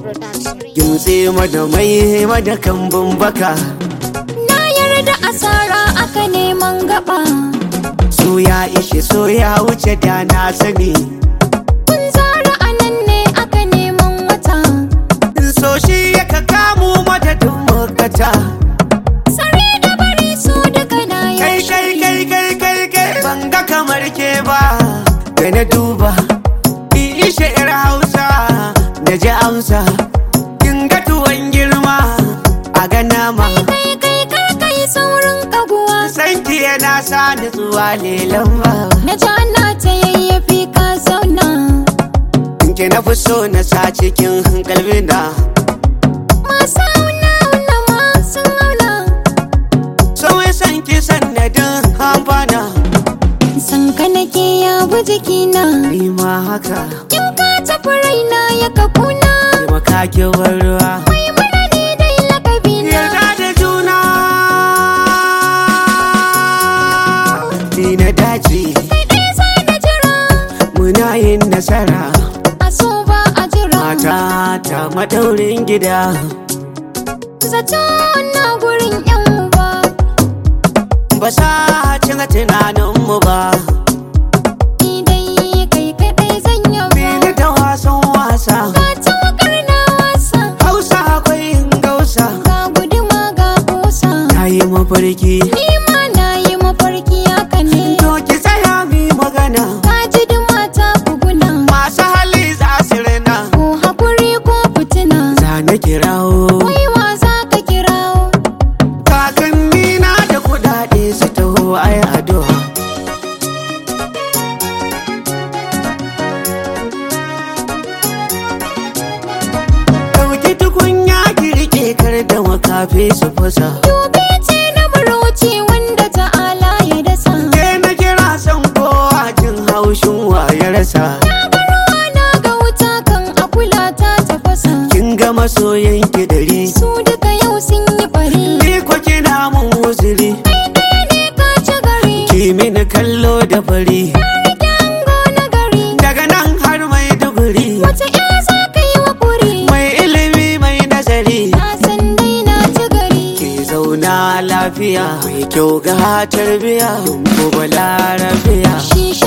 Production. Gimtse mada mai mada kambun baka Na yarda asara aka neman gaba. Su ya ishe so ya wuce da na sani Kun zara a nan ne aka neman wata. So shi ya ka kamu madadin makata Sare da bari su duka na Kai yaushe. kai kai kai kai kai ban ga kamar ke ba Da na duba in ishe yar hausa Da ji amsa Kin ga tuwon girma a ga nama Kai kai kar kai saurin kaguwa. Sanki yana sa nutsuwa lelan ba Na ji ana ta yayyafi ka zauna. Ke na fi so na sa cikin kalbina Masu auna auna ma sun auna. So ya san ki sannadin amfana San ka nake ya bi jikina. Ni ma haka In ka tafi raina ya kafuna. Taimaka ki bar ruwa Mai mana ne dai lakabina. Yarda da juna Ni na dace Kai ɗaya za na jira. Muna yin nasara A so ba a jira. Mata ta madaurin gida Zato na gurin yan uba. Ba sa cin tunaninmu ba Ni dai kai kaɗai zan yaba. Bini da wasan wasa Ka ta wakar na wasa. Hausa akwai yin gausa Ga guduma ga kusa. Ta yi mafarki Ni ma na yi mafarki haka ne. To ki tsaya mi magana Ka ji duma ta buguna. Masu hali za su rina Ko hakuri ko fitina. Za na kirawo Wai wa za ka kirawo. Kakanni na da kudade su taho ai addu'a Dauki tukunya ki rike kar da makafi su fasa Dube ce na marauci wanda ta'ala ya dasa. Ke na kira san kowa jin haushin wa ya rasa Na ga ruwa na ga wuta kan akula ta tafasa. Kin ga masoyan ki dari Su duka yau sun yi bari. Ni ko kina mun uzuri Kai ɗaya ne ka ci gari. Ki mini kallo da fari Na rike ango na gari. Daga nan har mai duguri Wace ya za ka yi wa kuri? Mai ilimi mai nazari Na san dai na ci gari. Ki zauna lafiya mai kyau ga tarbiya Ko balarabiya Shisha